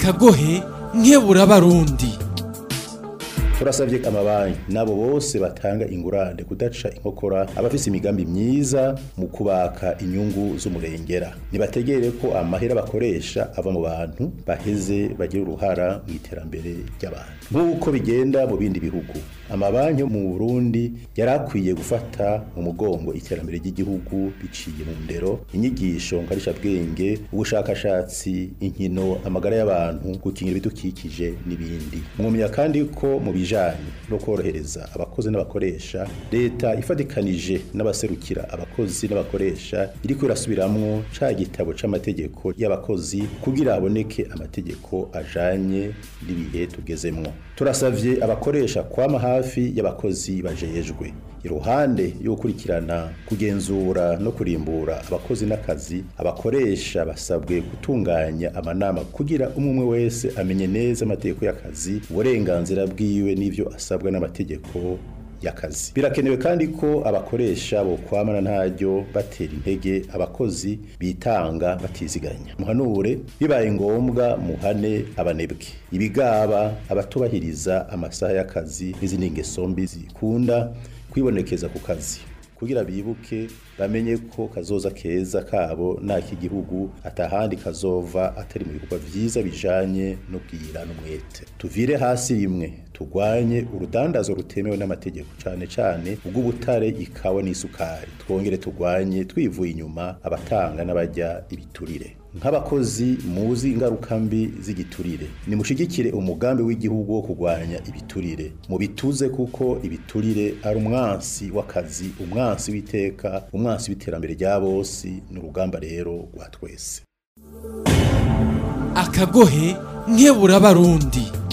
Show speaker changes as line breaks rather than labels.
akagohe nkebura barundi
turasabye amabanki nabo bose batanga ingurane kudaca inkokora abafise imigambi myiza mu kubaka inyungu z'umurengera nibategere ko amahera bakoresha ava mu bantu baheze bagira uruhara mu iterambere ry'abantu nk'uko bigenda mu bindi bihugu amabanki yo mu Burundi yari akwiye gufata mu mugongo iterambere ry'igihugu biciye mu ndero inyigisho nkarishabwenge ubushakashatsi inkino amagara y'abantu gukingira ibidukikije n'ibindi mwumenya kandi ko mu bijanye no korohereza abakozi n'abakoresha leta ifatikanije n'abaserukira abakozi n'abakoresha iriko irasubiramwo ca gitabo c'amategeko y'abakozi kugira haboneke amategeko ajanye n'ibihe tugezemwo turasavye abakoresha kwama hafi y'abakozi bajejwe iruhande yo gukurikirana kugenzura no kurimbura abakozi n'akazi abakoresha basabwe gutunganya amanama kugira umwe umwe wese amenye neza amategeko y'akazi uburenganzira bwiwe n'ivyo asabwa n'amategeko y'akazi birakenewe kandi ko abakoresha bokwamana ntaryo batera intege abakozi bitanga batiziganya muhanure bibaye ngombwa muhane abanebwe ibigaba abatubahiriza amasaha y'akazi n'izindi ngeso mbi zikunda kwibonekeza ku kazi kugira bibuke bamenye ko kazoza keza kabo n'ak'igihugu atahandi kazova atari mu bikorwa vyiza bijanye no bwira n'umwete tuvire hasi rimwe tugwanye urudandazo rutemewe n'amategeko cane cane ubw'ubutare ikawa n'isukari twongere tugwanye twivuye inyuma abatanga n'abajya ibiturire nk'abakozi muzi ingaruka mbi z'igiturire nimushigikire umugambi w'igihugu wo kurwanya ibiturire mu bituze kuko ibiturire ari umwansi w'akazi umwansi w'iteka umwansi w'iterambere rya bose ni urugamba rero rwa twese
akagohe nkebura barundi